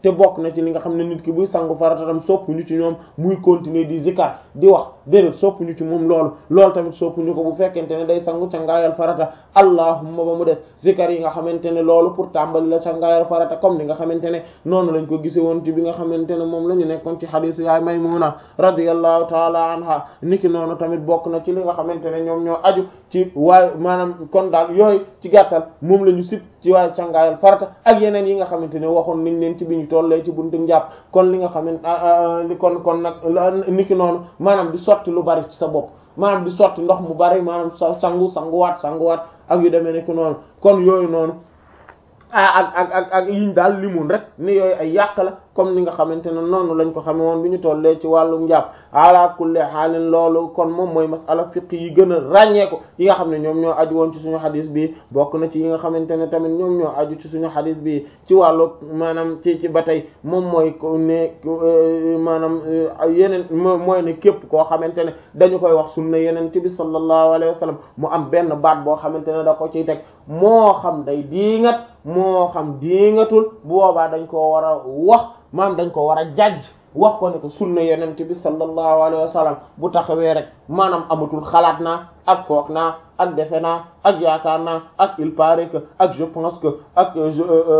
te bokk na ci li nga xam ne nit ki buy sangu farata tam soppuñu ci ñoom muy continuer di zikar di wax déedéet soppuñu ci moom loolu loolu tamit soppuñu ko bu fekkente ne day sangu cangaayal farata allahumma ba mu des zikar yi nga xamante ne loolu pour tàmbali la cangaayal farata comme ni nga xamante ne noonu lañ ko gise woon ci bi nga xamante ne moom la ñu nekkoon ci xadiis yaay Maymuna radiyallahu taala anha niki noonu tamit bokk na ci li nga xamante ne ñoom ñoo aju ci waaye maanaam kon daal yooyu ci gàttal moom la ñu sib ci waaye cangaayal farata ak yeneen yi nga xamante ne waxoon nañ leen ci bi ñu tollee ci buntu njàpp kon li nga xamante kon kon nag niki noonu maanaam di sotti lu bari ci sa bopp maanaam di sotti ndox mu bari maanaam sangu sanguwaat sanguwaat ak yu demee nekk noonu kon yooyu noonu ah ak ak ak ak yiñ daal limoon rek ni yooyu ay yàq la comme ni nga xamante ne noonu lañ ko xame woon bi ñu tollee ci wàllum njàpp ala kulli xaalin loolu kon moom mooy masala fiq yi gën a ràññeeku yi nga xam ne ñoom ñoo aju woon ci suñu xadis bi bokk na ci yi nga xamante ne tamit ñoom ñoo aju ci suñu xadis bi ci wàllu maanaam ci ci ba tey moom mooy ko ne maanaam yeneen mooy ne képp koo xamante ne dañu koy wax sunna yeneen ci bi sallallahu alayhi wa sallam mu am benn baat boo xamante ne da ko ciy teg moo xam day diingat moo xam diingatul bu boobaa dañ koo war a wax maam dañ ko war a jajj wax ko ne ko sunna yenente bi sallallahu alayhi wa sallam bu taxawee rek maanaam amatul xalaat naa ak foog naa ak defe naa ak yaakaar naa ak il paraît que ak je pense que ak je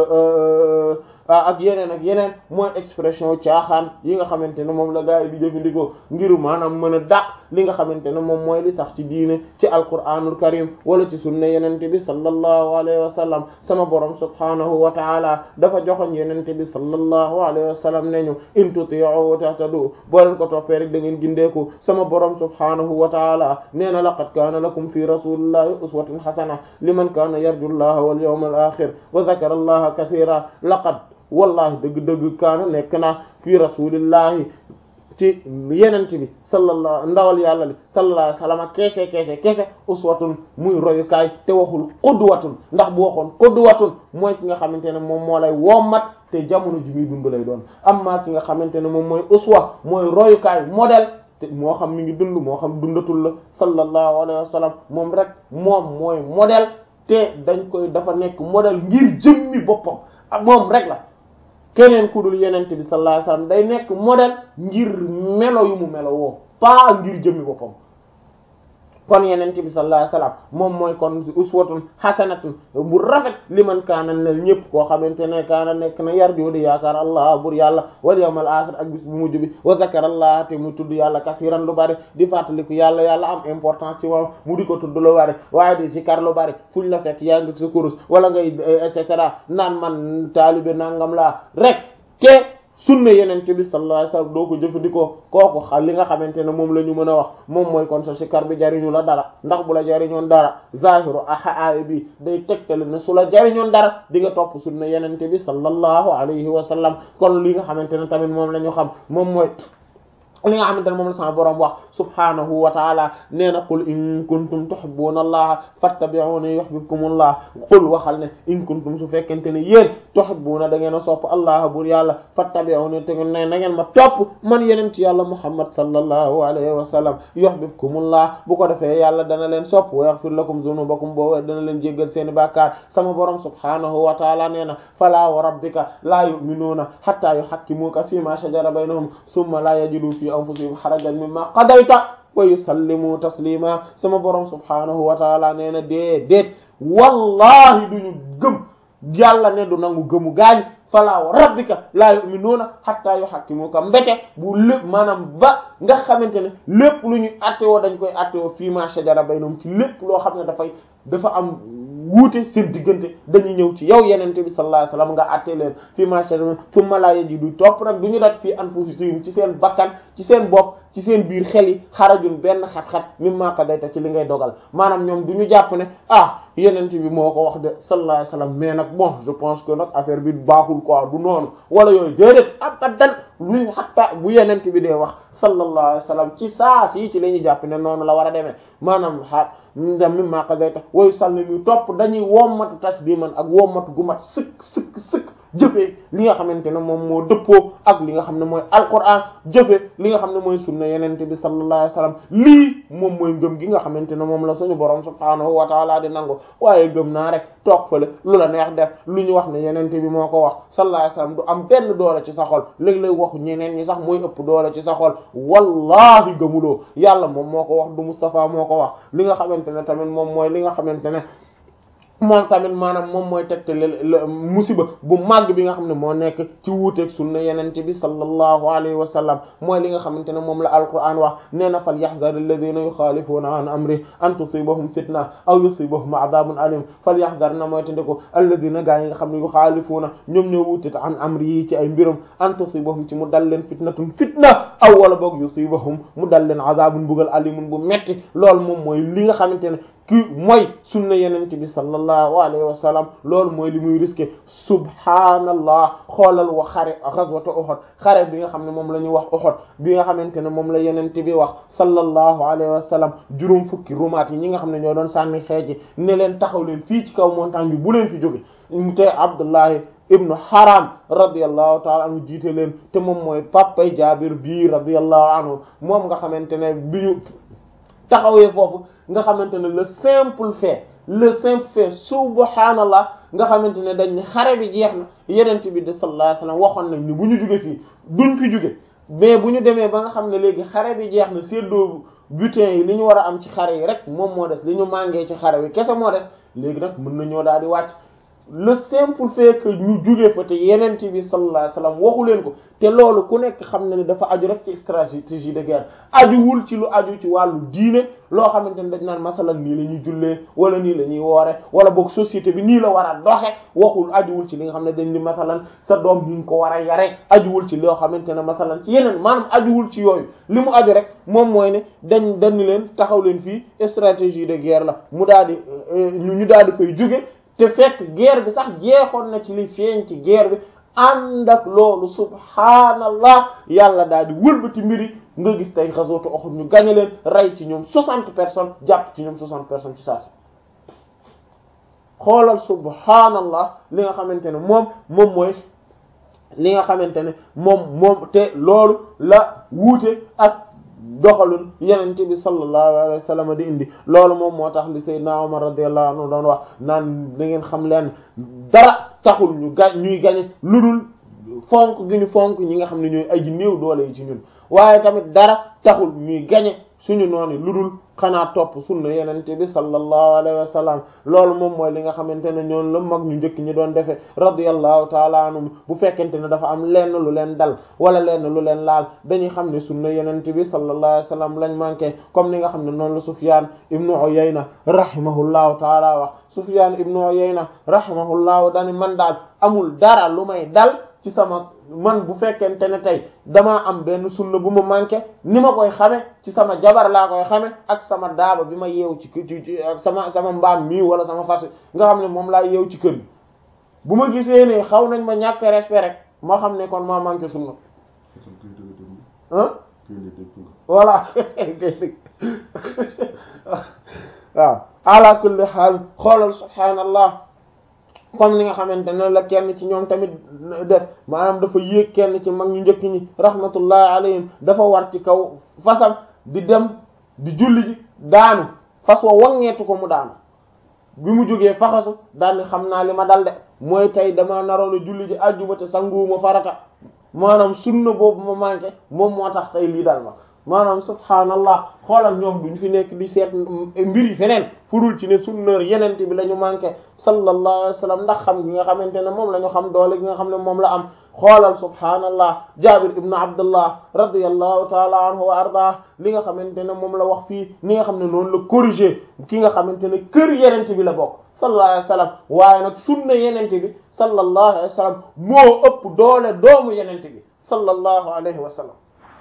ak yeneen ak yeneen mooy expression caaxaan yi nga xamante ne moom la gaa yi di jëfandikoo ngir maanaam mën a dàq li nga xamante ne moom mooy li sax ci diine ci alquranul karim wala ci sunna yenente bi sallallahu alayhi wa sallam sama borom subhanahu wa taala dafa joxoñ yenente bi sallallahu alayhi wa sallam ne ñu in tuti'u tahtadu boo leen ko toppee rek da ngeen gindeeku sama borom subhanahu wa taala nee na laqad kaana lakum fi rasulillahi uswatun hasana liman kaana yarju llaha wal yawmal akhir wa dhakara allaha kathira laqad wallahi dëgg-dëgg kaana nekk na fi rasulillahi ci yenent bi sallallahu ndawal yàlla li sallallahu alayhi wasallam keese keese keese uswatun muy royukaay te waxul qudwatun ndax bu waxoon qudwatun mooy ki nga xamante ne moom moo lay wommat te jamono ji muy dund lay doon amma ki nga xamante ne moom mooy uswa mooy royukaay modèle te moo xam mi ngi dund moo xam dundatul la sallallahu alayhi wasallam moom rek moom mooy modèle te dañ koy dafa nekk modèle ngir jëmmi boppam ak moom rek la keneen ku dul yenente bi sallallahu alayhi wasallam day nekk modèle ngir melo yu mu melo woo pas ngir jëmmi boppam kon yenente bi sallallahu alayhi wasallam moom mooy kon uswatun hasanatun bu rafet li man kaana nel ñëpp koo xamante ne kaana nekk na yar di yaakaar allah bur yàlla wal yawmal axir ak bis bu mujj bi wa zakara allah te mu tudd yàlla kasiran lu bari di fàttaliku yàlla yàlla am importance ci moom mu di ko tudd lu bari waaye di sikar lu bari fuñ la fekk yaa ngi sa kurus wala ngay et cetera naan man taalibe nangam laa rek te sunna yenente bi sallallahu alayhi wasallam doo ko jëfandikoo kooku xa li nga xamante ne moom la ñu mën a wax moom mooy kon sa sikar bi jariñu la dara ndax bu la jariñoon dara zahiru aaya bi day tegtale ne su la jariñoon dara di nga topp sunna yenente bi sallallahu alayhi wasallam kon li nga xamante ne tamit moom la ñu xam moom mooy li nga xamante ne moom la sama borom wax subhanahu wa taala nee na qul in kuntum tuhibbuna allaha fattabi'uni yuhibbukumullah qul waxal ne in kuntum su fekkente ne yéen tuhibbuna da ngeen a sopp allah bur yàlla fattabi'uni te ngeen ne na ngeen ma topp man yeneen ci yàlla muhammad sallallahu alayhi wa sallam yuhibbukumullah bu ko defee yàlla dana leen sopp wa yaghfir lakum dhunubakum boo dana leen jéggal seeni bàkkaar sama borom subhanahu wa taala nee na fala wa rabbika la yu'minuna hatta yuhakkimuka fima shajara baynahum thumma la yajidu fi anfusihim harajan mimma qadayta wa yusallimu taslima sama borom subhanahu wa taala nee na dee déet wallahi duñu gëm yàlla ne du nangu gëmu gaañ fala wa rabbika la yu'minuna hatta yuhakkimuka mbete bu lépp maanaam ba nga xamante ne lépp lu ñu attewoo dañ koy attewoo fii ma shajara baynahum ci lépp loo xam ne dafay dafa am wuute seen diggante dañuy ñëw ci yow yenente bi sallallahu alayhi wasallam nga àtte leen fii ma shajara thumma la yajidu topp nag du ñu daj fii anfusihim ci seen bakkan ci seen bopp ci seen biir xel yi xarajun benn xat-xat mimma qadayta ci li ngay dogal maanaam ñoom du ñu jàpp ne ah yenente bi moo ko wax de sallallahu alayhi wasallam mais nag bon je pense que nag affaire bi baaxul quoi du noonu wala yooyu déedéet abadan luy xatta bu yenente bi dee wax sallallahu alayhi wasallam ci saa si ci la ñuy jàpp ne noonu la war a demee maanaam xaar ndam mimma qadayta woyu sàll ñu topp dañuy wommatu tasdiman ak wommatu gu mat sëkk sëkk sëkk jëfee li nga xamante ne moom moo dëppoo ak li nga xam ne mooy alquran jëfe li nga xam ne mooy sunna yenente bi sallallahu alayhi wasallam lii moom mooy ngëm gi nga xamante ne moom la suñu borom subhaanahu wa taala di nangu waaye gëm naa rek toog fële lu la neex def lu ñu wax ne yenente bi moo ko wax sallallahu alayhi wasallam du am benn doole ci sa xol léeg-léeg waxu ñeneen ñi sax mooy ëpp doole ci sa xol wallahi gëmuloo yàlla moom moo ko wax du Mustafa moo ko wax li nga xamante ne tamit moom mooy li nga xamante ne moom tamit maanaam moom mooy tegtale musiba bu màgg bi nga xam ne moo nekk ci wuuteeg sunna yenente bi sallallahu alayhi wa sallam mooy li nga xamante ne moom la alquran wax nee na fal yaxdar alladina yuxaalifuuna an amri an tusibahum fitna aw yusibahum adabun alim fal yaxdar na mooy tandiko alladina gaa yi nga xam ne yuxaalifuuna ñoom ñoo wuute an amri yi ci ay mbirum an tusibahum ci mu dal leen fitnatun fitna aw wala boog yusibahum mu dal leen adabun bugal alimun bu metti loolu moom mooy li nga xamante ne ki mooy sunna yenente bi sallallahu alayhi wa sallam loolu mooy li muy risqué subhaanallah xoolal wa xare ghazwatu Uhud xare bi nga xam ne moom la ñuy wax Uhud bi nga xamante ne moom la yenente bi wax sallallahu alayhi wa sallam juróom fukki rumaat yi ñi nga xam ne ñoo doon sànni xeeji ne leen taxaw leen fii ci kaw montagne bi bu leen fi jóge te Abdullahi ibnu Haram radiyallahu taala anhu jiite leen te moom mooy papay Jaabir bii radiyallahu anhu moom nga xamante ne bi ñu taxawee foofu nga xamante ne le simple fait le simple fait subhanallah nga xamante ne dañ ne xare bi jeex na yenent bi de sallallahu alayhi wasallam waxoon nañ ni bu ñu jóge fii duñ fi jóge mais bu ñu demee ba nga xam ne léegi xare bi jeex na séddoo butin yi li ñu war a am ci xare yi rek moom moo des li ñu màngee ci xare bi kese moo des léegi nag mën nañoo daal di wàcc le simple fait que ñu jóge fa te yenent bi sallallahu alayhi wasallam waxu leen ko te loolu ku nekk xam na ne dafa aju rek ci stratégie de guerre ajuwul ci lu aju ci wàllu diine loo xamante ne dañ naan masalan nii la ñuy jullee wala nii la ñuy woore wala boog société bi nii la war a doxe waxul ajuwul ci li nga xam ne dañ ni masalan sa doom ni nga ko war a yare ajuwul ci loo xamante ne masalan ci yeneen maanaam ajuwul ci yooyu li mu aju rek moom mooy ne dañ dañ leen taxaw leen fii stratégie de guerre la mu daal di ñu daal di koy jóge te fekk guerre bi sax jeexoon na ci li feeñ ci guerre bi ànd ak loolu subhaanallah yàlla daal di wëlbati mbiri nga gis tey xasootu Uhud ñu gañe leen rey ci ñoom soixante personnes jàpp ci ñoom soixante personnes ci saa si xoolal subhaanallah li nga xamante ne moom moom mooy li nga xamante ne moom moom te loolu la wuute ak doxalul yenente bi sallallahu alayhi wa sallam di indi loolu moom moo tax li sayyidna Umar radiyallahu anhu doon wax naan da ngeen xam leen dara taxul ñu ga ñuy gañe lu dul fonk gi ñu fonk ñi nga xam ne ñooy aji néew doole yi ci ñun waaye tamit dara taxul ñuy gañe suñu noonu lu dul xanaa topp sunna yenente bi sallallahu alayhi wa sallam loolu moom mooy li nga xamante ne ñoon la mag ñu njëkk ñi doon defee radiyallahu taala anhum bu fekkente ne dafa am lenn lu leen dal wala lenn lu leen laal dañuy xam ne sunna yenente bi sallallahu alayhi wa sallam lañ manqué comme ni nga xam ne noonu la Sufyan ibnu Uyayna rahimahullahu taala wax Sufyan ibnu Uyayna rahimahullahu dani man daal amul dara lu may dal ci sama man bu fekkente ne tey damaa am benn sunna bu ma manqué ni ma koy xame ci sama jabar laa koy xame ak sama daaba bi ma yeew ci ci ak sama sama mbaam mii wala sama fas nga xam ne moom laa yeew ci kër gi bu ma gisee ne xaw nañ ma ñàkk respect rek ma xam ne kon maa manqué sunna ah voilà waaw ala kulli haal xoolal subhaanallah comme ni nga xamante ne la kenn ci ñoom tamit def maanaam dafa yéeg kenn ci mag ñu njëkk ñi rahmatullahi alayhim dafa war ci kaw fasam di dem di julli ji daanu fas wa wangeetu ko mu daanu bi mu jógee faxasu daal ni xam naa li ma dal de mooy tey dama naroon a julli ji àjjuma te sanguwuma farata maanaam sunna boobu ma manqué moom moo tax tey lii dal ma maanaam subhaanallah xoolal ñoom duñ fi nekk di seet mbir yi feneen furul ci ne sunna yenente bi la ñu manqué sallallahu alayhi wa sallam ndax xam gi nga xamante ne moom la ñu xam doole gi nga xam ne moom la am xoolal subhaanallah jabir ibnu abdullah radiyallahu taala anhu wa ardah li nga xamante ne moom la wax fii ni nga xam ne noonu la corriger ki nga xamante ne kër yenente bi la bokk sallallahu alayhi wa sallam waaye nag sunna yenente bi sallallahu alayhi wa sallam moo ëpp doole doomu yenente bi sallallahu alayhi wa sallam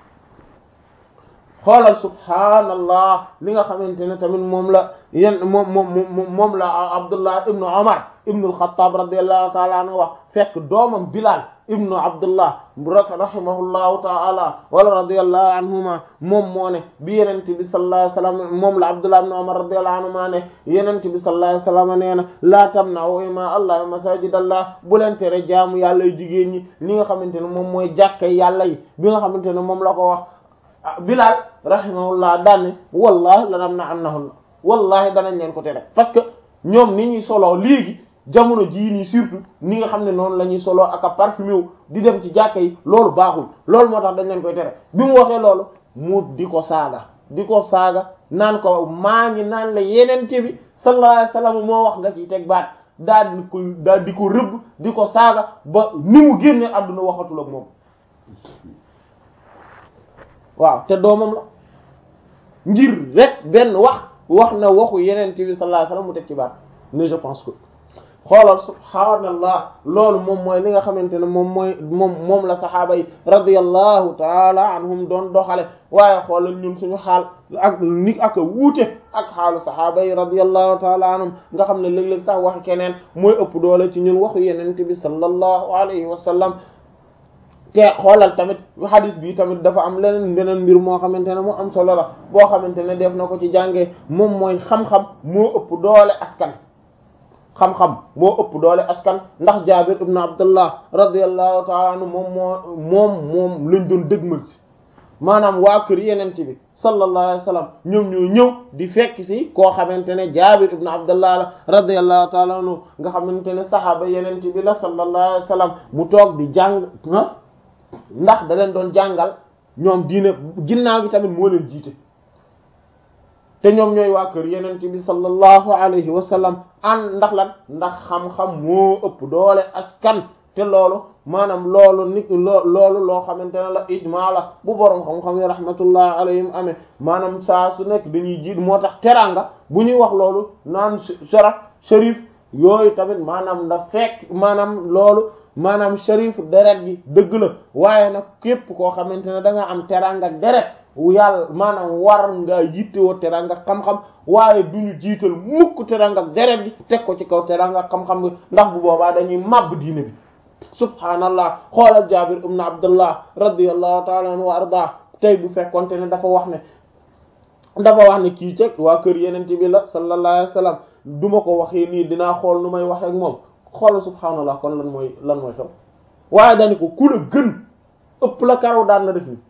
xoolal subhaanallah li nga xamante ne tamit moom la yen moom moom moom la Abdullah ibnu Umar ibnu al-Khattab radiyallahu ta'ala anhu wax fekk doomam Bilal ibnu abdullah rahimahullahu taala wala radiyallahu anhuma moom moo ne bi yenente bi sallallahu alayhi wasallam moom la abdullah ibn umar radiyallahu anhuma ne yenente bi sallallahu alayhi wasallam nee na laa tamna'u ima allah masajidallah bu leen tere jaamu yàlla yu jigéen ñi li nga xamante ne moom mooy jàkka yàlla yi bi nga xamante ne moom la ko wax bilal rahimahullah daanne wallahi la nam na annahunna wallahi danañ leen ko tere parce que ñoom ni ñuy soloo léegi jamono jii nii surtout ni nga xam ne noonu la ñuy soloo ak a parfumé wu di dem ci jàkka yi loolu baaxul loolu moo tax dañ leen koy tere bi mu waxee loolu mu di ko saaga di ko saaga naan ko maa ngi naan la yenente bi sallallahu alayhi wasallam moo wax nga ciy teg baat daal di ko daal di ko rëbb di ko saaga ba ni mu génne àdduna waxatul ak moom waaw te doomam la ngir rek benn wax wax na waxu yenente bi sallallahu alayhi wasallam mu teg ci baat ne je pense que xoolal subhaanallah loolu moom mooy li nga xamante ne moom mooy moom moom la saxaaba yi radiyallahu taala anhum doon doxale waaye xoolal ñun suñu xaal ak ni ak a wuute ak xaalu saxaaba yi radiyallahu taala anhum nga xam ne léeg-léeg sax waxi keneen mooy ëpp doole ci ñun waxu yenente bi sallallahu alayhi wa sallam te xoolal tamit hadis bi tamit dafa am leneen beneen mbir moo xamante ne mu am solo la boo xamante ne def na ko ci jàngee moom mooy xam-xam moo ëpp doole askan xam-xam moo ëpp doole askan ndax Jaabir ibn Abdullah radiyallahu ta'ala anhu moom moo moom moom lañ doon dëgmal si maanaam waa kër yenente bi sallallahu alayhi wa sallam ñoom ñoo ñëw di fekk si koo xamante ne Jaabir ibn Abdullah la radiyallahu ta'ala anhu nga xamante ne saxaaba yenente bi la sallallahu alayhi wa sallam mu toog di jàng ndax da leen doon jàngal ñoom diine ginnaaw gi tamit moo leen jiite te ñoom ñooy waa kër yenent bi sallallahu alayhi wa sallam an ndax lan ndax xam-xam moo ëpp doole askan te loolu maanaam loolu nit loo loolu loo xamante ne la ijmaa la bu boroom xam-xam yi rahmatullah alayhim amee maanaam saa su nekk dañuy jiit moo tax teranga bu ñuy wax loolu naan sharaf sharif yooyu tamit maanaam da fekk maanaam loolu maanaam sharif deret gi dëgg la waaye nag képp koo xamante ne da nga am teranga deret yàlla maanaam war nga yittewoo teranga xam-xam waaye du ñu jiital mukk teranga deret gi teg ko ci kaw teranga xam-xam bi ndax bu boobaa dañuy màbb diine bi subhaanallah xoolal jabir ibn abdullah radiyallahu ta'ala anhu wa arda tey bu fekkonte ne dafa wax ne dafa wax ne kii ceg waa kër yenente bi la sallallahu alayhi wasallam du ma ko waxee nii dinaa xool nu may waxee ak moom xoolal subhaanallah kon lan mooy lan mooy xew waaye dani ko ku la gën ëpp la karaw daan na def ni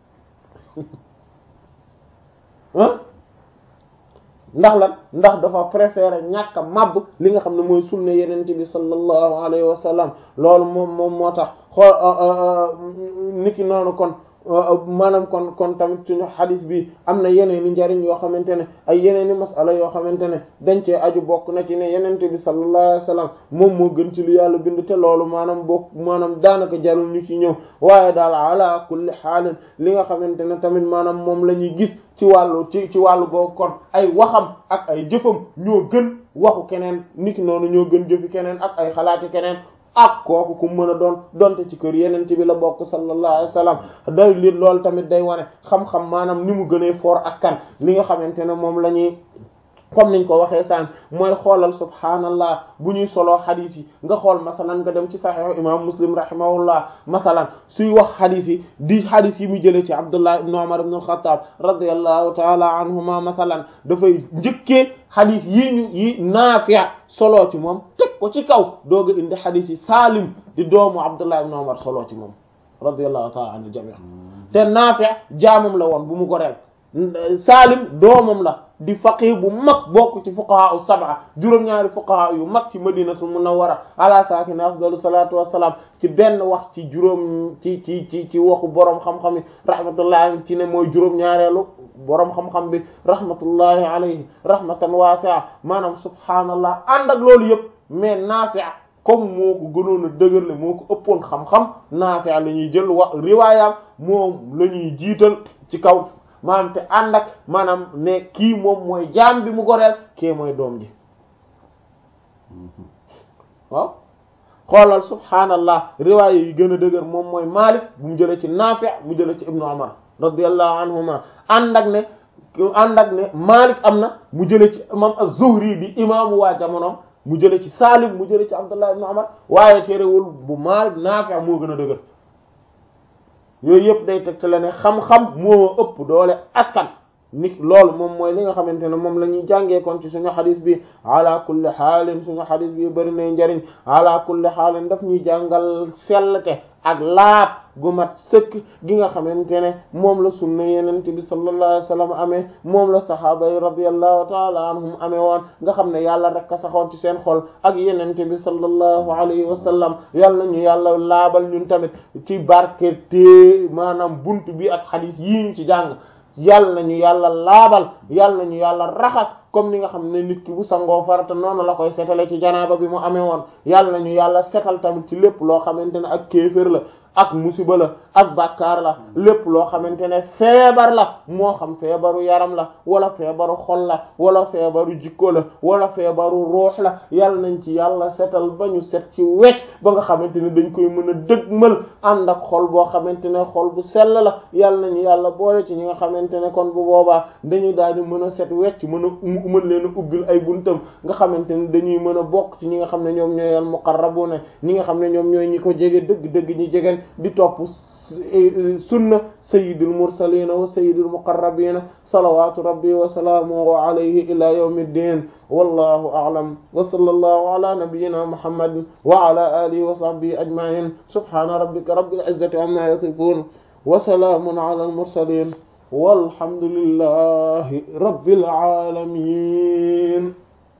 ndax lan ndax dafa préférer ñàkk a màbb li nga xam ne mooy sunna yenente bi sallallahu alayhi wa sallam loolu moom moom moo tax xool niki noonu kon maanaam kon kon tamit suñu xadis bi am na yeneen i njariñ yoo xamante ne ay yeneen i masala yoo xamante ne dañ cee aju bokk na ci ne yenente bi sallallahu alayhi wa sallam moom moo gën ci lu yàlla bind te loolu maanaam bokk maanaam daanaka jarul ñu ci ñëw waaye daal ala kulli xaalin li nga xamante ne tamit maanaam moom la ñuy gis ci wàllu ci ci wàllu googu kon ay waxam ak ay jëfam ñoo gën waxu keneen niki noonu ñoo gën jëfi keneen ak ay xalaati keneen ak kooku ku mën a doon donte ci kër yeneen bi la bokk sallallahu alayhi wa sallam day li loolu tamit day wane xam-xam maanaam ni mu gënee foor askan li nga xamante ne moom la ñuy comme niñ ko waxee sànq mooy xoolal subhaanallah bu ñuy soloo xadis yi nga xool masalan nga dem ci saxiix imam muslim rahimahullah masalan suy wax xadis yi di xadis yi mu jëlee ci abdullah ibn umar ibn al-khattab radiyallahu taala anhuma masalan dafay njëkkee xadis yi ñu yi naafi' soloo ci moom teg ko ci kaw dooga indi xadis yi saalim di doomu abdullah ibn umar soloo ci moom radiyallahu taala anil jami' te naafi' jaamam la woon bu mu ko reel saalim doomam la di faqih bu mag bokk ci fuqaha u sab'a juróom-ñaari fuqaha yu mag ci madinatul munawwara ala saakini afdalu salatu wassalam ci benn wax ci juróom ci ci ci ci waxu boroom xam-xam yi rahmatullahi ci ne mooy juróom-ñaareelu boroom xam-xam bi rahmatullahi alayhi rahmatan wasi'a maanaam subhaanallah ànd ak loolu yëpp mais Naafi' comme moo ko gënoon a dëgërle moo ko ëppoon xam-xam Naafi' la ñuy jël wax riwaayam moom la ñuy jiital ci kaw maanaam te ànd ak maanaam ne kii moom mooy jaam bi mu goreel kii mooy doom ji waaw xoolal subhaanallah riwaaya yi gën a dëgër moom mooy Maalik bu mu jëlee ci Naafi' mu jëlee ci Ibnu Umar radiyallahu anhuma ànd ak ne ànd ak ne Maalik am na mu jëlee ci imam az-Zuhri di imaamu waa jamonoom mu jële ci Salim mu jële ci Abdullah ibn Umar waaye terewul bu Maalik Naafi' moo gën a dëgër yooyu yëpp day teg te la ne xam-xam moo ëpp doole askan nit loolu moom mooy li nga xamante ne moom la ñuy jàngee kon ci suñu xadis bi ala kulli xaalin suñu xadis bi bari nay njariñ ala kulli xaalin daf ñuy jàngal sellte ak laab gu mat sëkk gi nga xamante ne moom la sunna yenente bi sallallahu alayhi wa sallam amee moom la sahaaba yi radiyallahu taala anhum amee woon nga xam ne yàlla rek a saxoon ci seen xol ak yenente bi sallallahu alayhi wa sallam yàlla nañu yàlla laabal ñun tamit ci barke te maanaam buntu bi ak xadis yii ñu ci jàng yàlla nañu yàlla laabal yàlla nañu yàlla raxas comme ni nga xam ne nit ki bu sangoo farata noonu la koy setale ci janaaba bi mu amee woon yàlla nañu yàlla setal tamit ci lépp loo xamante ne ak kéefër la ak musiba la ak bàkkaar la lépp loo xamante ne feebar la moo xam feebaru yaram la wala feebaru xol la wala feebaru jikko la wala feebaru ruux la yàlla nañ ci yàlla setal ba ñu set ci wecc ba nga xamante ne dañ koy mën a dëgmal ànd ak xol boo xamante ne xol bu sell la yàlla nañu yàlla boole ci ñi nga xamante ne kon bu boobaa dañuy daal di mën a set wecc mën a mën leen a ubbil ay buntam nga xamante ne dañuy mën a bokk ci ñi nga xam ne ñoom ñooy al muqarrabuna ñi nga xam ne ñoom ñooy ñi ko jege dëgg dëgg ñi jegeen di topp sunna sayyidil mursalin wa sayyidil muqarrabin salawatu rabbi wa salaamuhu alayhi ila yawmiddin wallahu a'lam wa sallallahu ala nabiyyina muhammadin wa ala alihi wa sahbihi ajma'in subhana rabbika rabbil izzati amma yasifun wa salaamun ala al mursalin walhamdulillahi rabbil alamin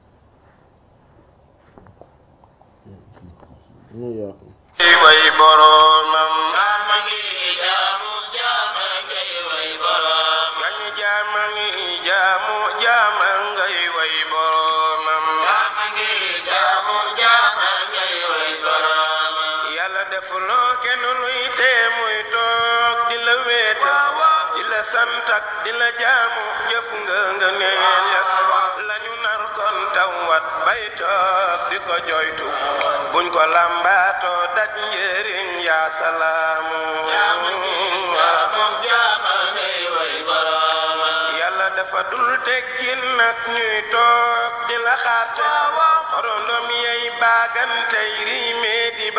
way boromam jaama ngi jaamu jaama ngay way borom gañu jaama ngi jaamu jaama ngay way boromam jaama ngi jaamu jaama ngay way borom yàlla defuloo kenn luy tee muy toog di la wéetal di la sant ak di la jaamu jëf nga nga neel ya lañu nar kon tawat bay toog di ko joytu buñ ko lambaatoo daj njëriñ yaa salaamu jaama ngi jaamu jaama ngay way borom yàlla dafa dul teggin nag ñuy toog di la xaarte xorondom yey baagantey riimee di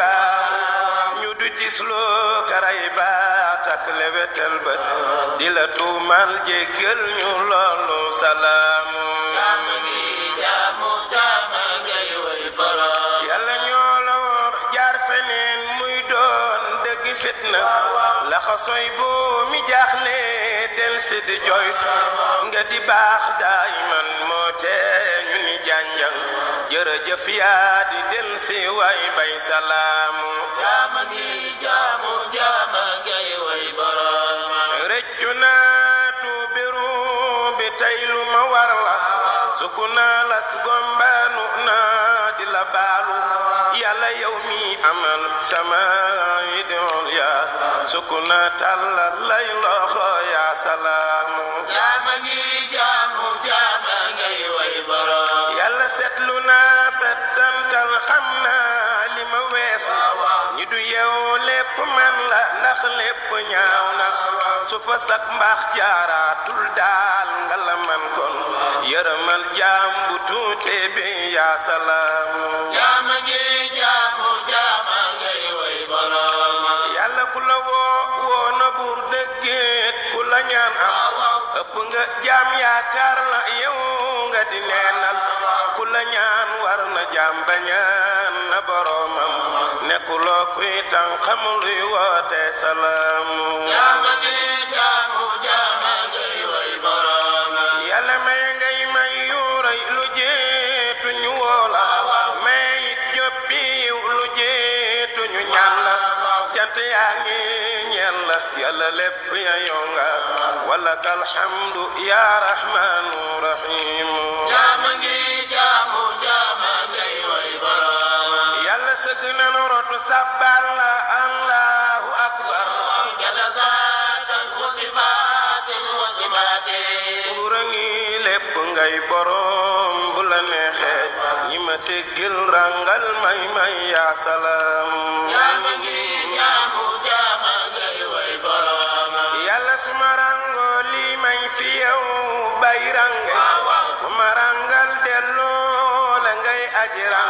baamu ñu du tisloo karay baat ak lewetel bët di la tuumal jéggal ñu loolu salaamu jaama ngi jaamu jaama ngay way borom yàlla ñoo la wor jaar feneen muy doon dëgg fitna laxasoy boo mi jaaxle del si di joytu nga di baax daayiman moo tee ñu ni jànjang jërëjëf yaa di del si way bay salaamu jaama ngi jaamu jaama ngay way borom rëccu naa tuubiru bi tey lu ma war la sukku naa las gombaanu naa di la baalu yàlla yow mi amal sama yi doon yaa sukku naa tàllal lay loxo yaa salaamu jaama ngi jaamu jaama ngay way borom yàlla seetlu naa settantal xam naa li ma weesu ñi du yow lépp man la ndax lépp ñaaw na su fa sak mbaax jaaraatul daal nga la man kon yërëmal jaam bu tuute bi yaa salaamu jaama ngi jaamu jaama ngay way borom yàlla ku la woo woo na buur dëggeet ku la ñaan am ëpp nga jaam yaakaar la yow nga di neenal ku la ñaan war na jaam ba ñaan na boroomam nekkuloo kuy tan xam luy woote salaamu jaama ngi jaamu jaama ngay way borom yàlla may ngay may yuuray lu jeetu ñu woola may it joppi yiw lu jeetu ñu ñaan la cant yaa ngi ñeel la yàlla lépp ya yow nga wala kalhamdu ya rahmanu rahimu jaama ngi jaamu jaama ngay way borom yàlla sëgg nanu rotu sabbal la allahu akbar jalazaatan wa sifaatin wa simaatin buura ngi lépp ngay borom bu la neexee ñi ma siggil rangal may may yaa salaam jaama ngi jaamu jaama ngay way borom yàlla suma rango lii may fi yow bay range ku ma rangal delloo la ngay aji rang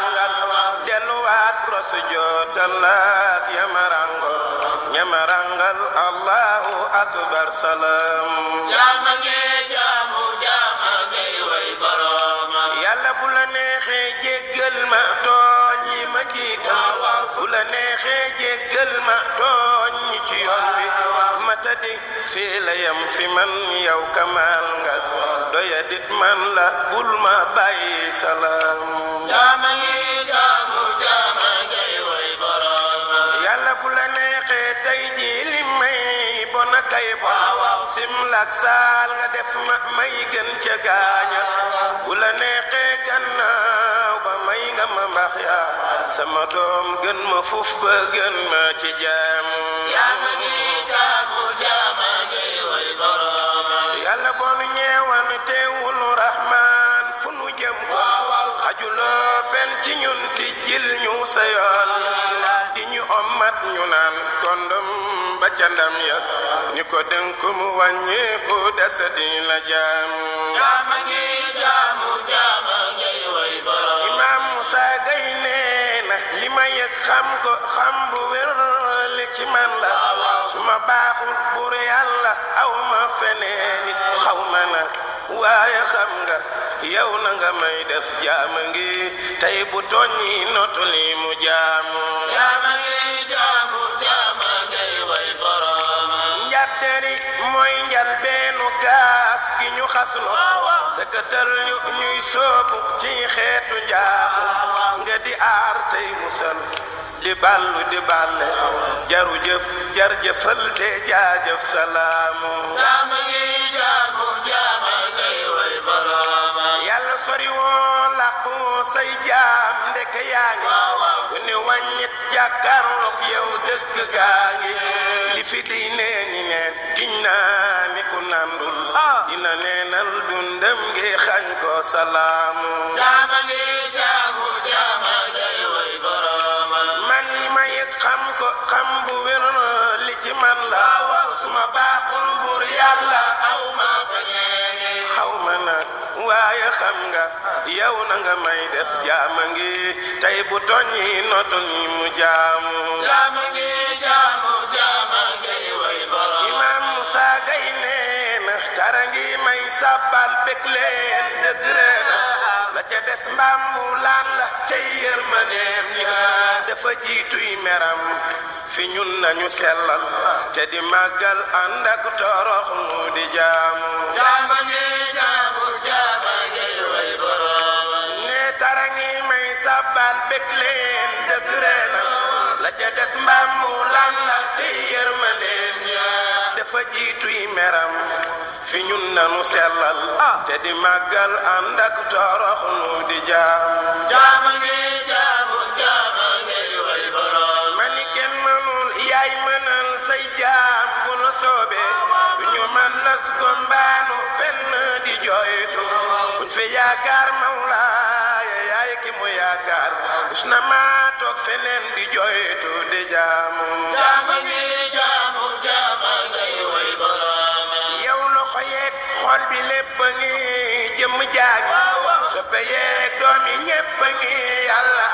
sujootal ak yamarango ñamarangal allahu akbar salaam jaama ngi jaamu jaama ngay way borooma yàlla bu la neexee jéggal ma tooñ yi ma jiital bu la neexee jéggal ma tooñ ñi ci yoon bi ma tadi fii la yem fi man yow kamal nga doya dit man la bul ma bàyyi salaam jaama ngi jaamu jaama ngay way borooma yàlla bu la neexee tey ji li may bon a kay bon simlak saal nga def ma may gën ca gaaña bu la neexee gannaaw ba may nga ma mbax yaa sama doom gën ma fuf ba gën ma ci jaamu jaama ngi jaamu jaama ngay way borooma yàlla boonu ñeewan teewul rahmaan fu nu jëm ko xajuloo fen ci ñun ti jil ñu sa yoon di ñu ommat ñu naan kondom ba ca ndam ya ni ko dénk mu wàññeeku desa di la jaam jaama ngi jaamu jaama ngay way borooma imaam Musa Gay nee na li ma yëg xam ko xam bu wér li ci man la su ma baaxul buur yàlla aw ma feneen it xaw ma na waaye xam nga yow na nga may def jaama ngi tey bu tooñi notu li mu jaamu jaama ngi jaamu jaama ngay way borooma njatteri mooy njal beenu gaaf gi ñu xaslu sëkkatal ñu ñuy soobu ci xeetu njaamu nga di aar tey musal di ballu di balle jaru jëf jar jëfal te jaajëf salaamu jaama ngi jaamu jaama ngay way borooma yàlla sori woo làqu say jaam ndeke yaa ngi ku ne wàññit jàkkaarloog yow dëgg gaa ngi li fi di nee ñi neen giñ naa ni ku nandul dina neenal dundam ngi xañ ko salaamu jaama ngi jaamu jaama ngay way borooma man li ma yëg xam ko xam bu wér li ci man la su ma baaxul buur yàlla aw ma feneen xaw ma nag waaye xam nga yow na nga may def jaama ngi tey bu toñi notu ni mu jaamu jaama ngi jaamu jaama ngay way borooma imaam Musa Gay nee na tara ngi may sàbbal bég leen dëgg reena la ca des mbaam mu laan la cay yërmandeem ya dafa jiituy meram fi ñun nañu sellal te di màggal ànd ak torox mu di jaamu jaama ngi jaamu jaama ngay way borooma ne tara ngi may sàbbal bég leen dëgg reena la ca des mbaam mu laan la cay yërmandeem ya dafa jiituy meram fi ñun nanu sellal te di màggal ànd ak torox nu di jaamu jaama ngi jaamu jaama ngay way borooma ma ni kenn mënul yaay mënal say jaam bu nu soobee du ñu man las gombaanu fenn di jooytu buñ fi yaakaar mawlaaya yaay ki mu yaakaar us na maa toog feneen di jooytu di jaamu jaama ngi jaamu jaama ngay way borooma yow loxo yeeg xol bi lépp a ngi jëmm jaag soppe yeeg doom yi ñépp a ngi yàlla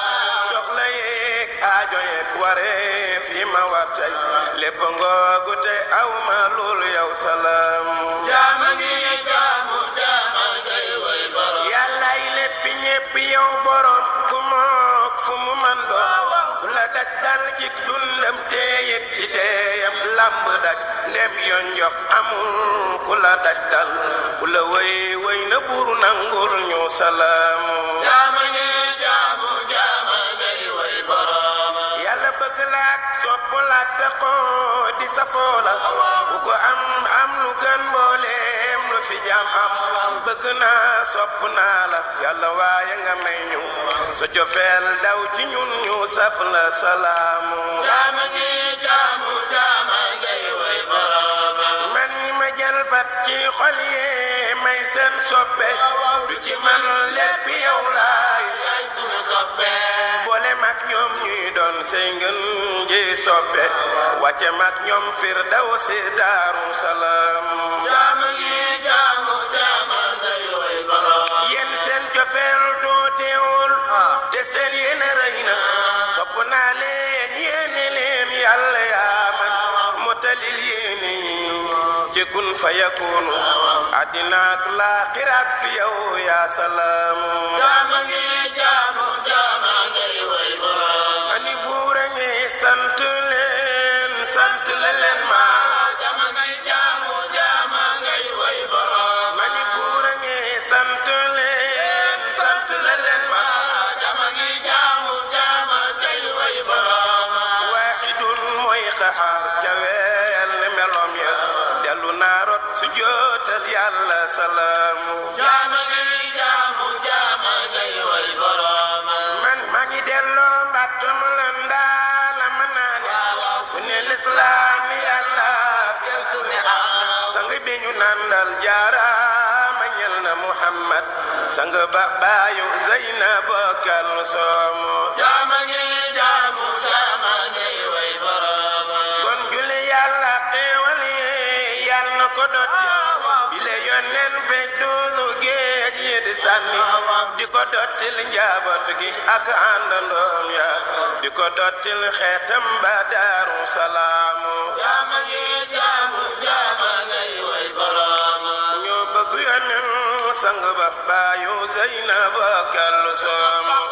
soxla yeeg aajo yeeg wareef yi ma war tey lépp ngoogu te aw ma loolu yow salaam jaama ngi jaamu jaama ngay way borooma yàllaay léppi ñépp yow borom ku mook fu mu man doon ku la daj dal ci dundam teeyeg ci teeyam lamb daj ndem yoon jox amul ku la daj dal ku la wëy wëy na buur nangul ñu salaamu jaama ngi jaamu jaama ngay way borooma yàlla bëgg laak sopp laak taxoo di safoo la bu ko am am lu gën mbooleem lu fi jaam am bëgg naa sopp naa la yàlla waaye nga may ñu sa jofeel daw ci ñun ñu saf la salaamu jaama ngi jaamu jaama ngay way borooma man ñi ma jël fat ci xol yee may seen soppe du ci man lépp yow laay yaay sunu soppe boole mag ñoom ñuy doon say ngën ji soppe wàcce mag ñoom fir daw si daaru salaam jaama ngi jaamu jaama ngay way borooma yéen seen cofeel dooteewul te seen yéene rëy na sopp mottalil yéene yi ci kun fa yakunu àddina ak laaxiraat fi yow yaa salaamu jaama ngi jaamu jaama ngay way borom ani buur a ngi sant leen sant la leen ma jaama ngay jaamu jaama ngay way borom mani buur a ngi sant leen sant la leen ma jaama ngi jaamu jaama ngay way borom waaxidun mooy xaxaar jaweel ne melom ya dellu naa rot su jootal yàlla salaamu jaama ngi jaamu jaama ngay way borom man maa ngi delloo mbàttum la ndaala ma naa ne ku ne lislaam yàlla yesu ne ah sang bi ñu nandal jaaraama ñel na muhammad sang ba baayu zeynab kal soomu jaama ngi jaamu jaama ngay way borom kon julli yàlla xéewal yi yàlla na ko dotti bile yonneen fej duulu géej yi di sànni di ko dottil njaboot gi ak àndandoom ya di ko dottil xeetam ba daaru salaamu jaama ngi jaamu jaama ngay way borom ñoo bëgg yonneen sang ba baayu zeynab kal soomu